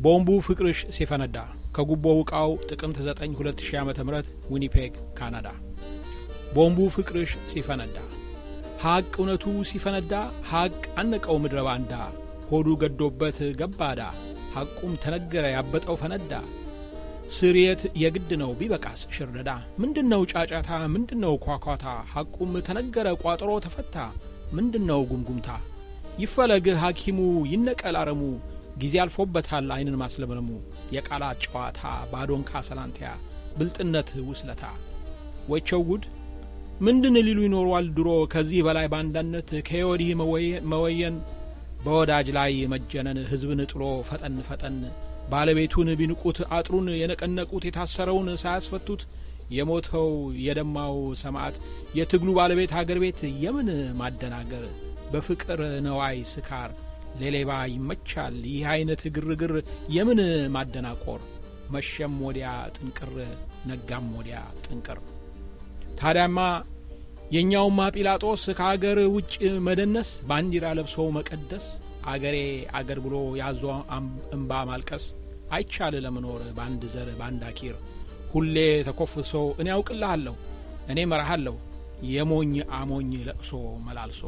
ቦምቡ ፍቅርሽ ሲፈነዳ ከጉቦ ውቃው ጥቅምት 9 2000 ዓ ም ዊኒፔግ ካናዳ። ቦምቡ ፍቅርሽ ሲፈነዳ ሐቅ እውነቱ ሲፈነዳ ሐቅ አነቀው ምድረ ባንዳ ሆዱ ገዶበት ገባዳ ሐቁም ተነገረ ያበጠው ፈነዳ ስርየት የግድ ነው ቢበቃስ ሽርደዳ ምንድነው ጫጫታ ምንድነው ኳኳታ ሐቁም ተነገረ ቋጠሮ ተፈታ ምንድነው ጉምጉምታ ይፈለግ ሐኪሙ ይነቀል አረሙ ጊዜ አልፎበታል አይንን ማስለምለሙ የቃላት ጨዋታ ባዶንካ ሰላንቲያ ብልጥነት ውስለታ ወቸው ጉድ ምንድን ሊሉ ይኖሯል ድሮ ከዚህ በላይ በአንዳነት ከወዲህ መወየን በወዳጅ ላይ መጀነን ሕዝብን ጥሎ ፈጠን ፈጠን ባለቤቱን ቢንቁት አጥሩን የነቀነቁት የታሰረውን ሳያስፈቱት የሞተው የደማው ሰማዕት የትግሉ ባለቤት አገር ቤት የምን ማደናገር በፍቅር ነዋይ ስካር ለሌባ ይመቻል ይህ አይነት ግርግር የምን ማደናቆር መሸም ወዲያ ጥንቅር ነጋም ወዲያ ጥንቅር ታዲያማ የእኛውማ ጲላጦስ ከአገር ውጭ መደነስ ባንዲራ ለብሶ መቀደስ አገሬ አገር ብሎ ያዞ እምባ ማልቀስ አይቻል ለመኖር በአንድ ዘር በአንድ አኪር ሁሌ ተኮፍሶ እኔ ያውቅልሃለሁ እኔ መራሃለሁ የሞኝ አሞኝ ለቅሶ መላልሶ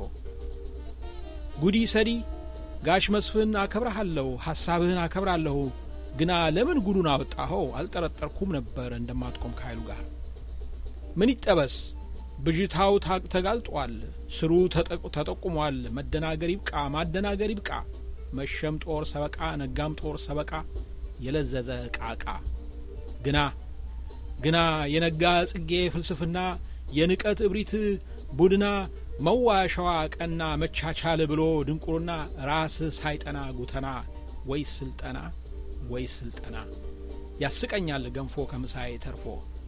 ጉዲ ሰዲ ጋሽ መስፍን አከብረሃለሁ ሐሳብህን አከብራለሁ ግና ለምን ጉዱን አወጣኸው አልጠረጠርኩም ነበር እንደማትቆም ከኃይሉ ጋር ምን ይጠበስ ብዥታው ተጋልጧል ስሩ ተጠቁሟል መደናገር ይብቃ ማደናገር ይብቃ መሸም ጦር ሰበቃ ነጋም ጦር ሰበቃ የለዘዘ ቃቃ ግና ግና የነጋ ጽጌ ፍልስፍና የንቀት እብሪት ቡድና መዋሸዋ ቀና መቻቻል ብሎ ድንቁርና ራስ ሳይጠና ጉተና ወይ ስልጠና ወይ ስልጠና ያስቀኛል ገንፎ ከምሳዬ ተርፎ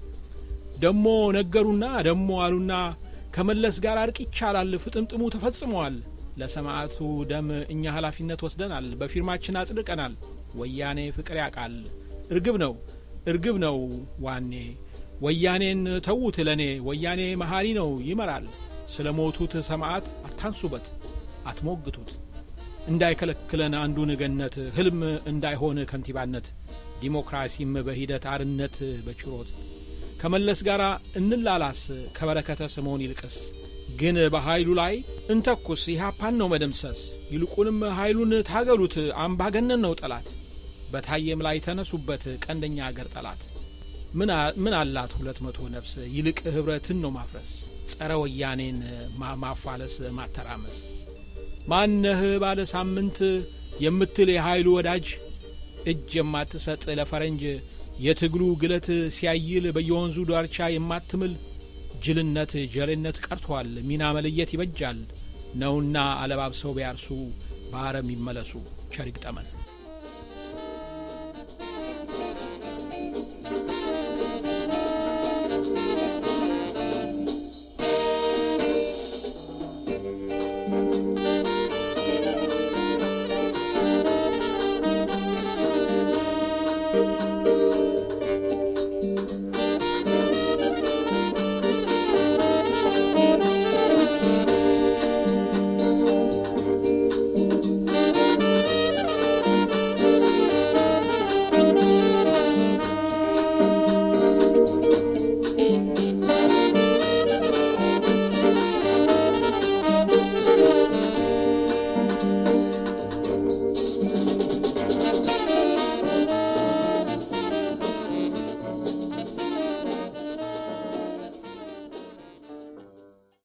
ደሞ ነገሩና ደሞ አሉና ከመለስ ጋር እርቅ ይቻላል ፍጥምጥሙ ተፈጽሟል ለሰማዕቱ ደም እኛ ኃላፊነት ወስደናል በፊርማችን አጽድቀናል ወያኔ ፍቅር ያቃል እርግብ ነው እርግብ ነው ዋኔ ወያኔን ተዉት ለእኔ ወያኔ መሐሪ ነው ይመራል ስለ ሞቱት ሰማዕት አታንሱበት አትሞግቱት እንዳይከለክለን አንዱን ገነት ህልም እንዳይሆን ከንቲባነት ዲሞክራሲም በሂደት አርነት በችሮት ከመለስ ጋር እንላላስ ከበረከተ ስምዖን ይልቅስ ግን በኃይሉ ላይ እንተኩስ ኢህአፓን ነው መደምሰስ ይልቁንም ኃይሉን ታገሉት አምባገነን ነው ጠላት በታየም ላይ ተነሱበት ቀንደኛ አገር ጠላት ምን አላት ሁለት መቶ ነፍስ ይልቅ ህብረትን ነው ማፍረስ ጸረ ወያኔን ማፋለስ ማተራመስ ማነህ ባለ ሳምንት የምትል የኃይሉ ወዳጅ እጅ የማትሰጥ ለፈረንጅ የትግሉ ግለት ሲያይል በየወንዙ ዳርቻ የማትምል ጅልነት ጀሌነት ቀርቷል ሚና መለየት ይበጃል ነውና አለባብሰው ቢያርሱ በአረም ይመለሱ ቸሪግ ጠመን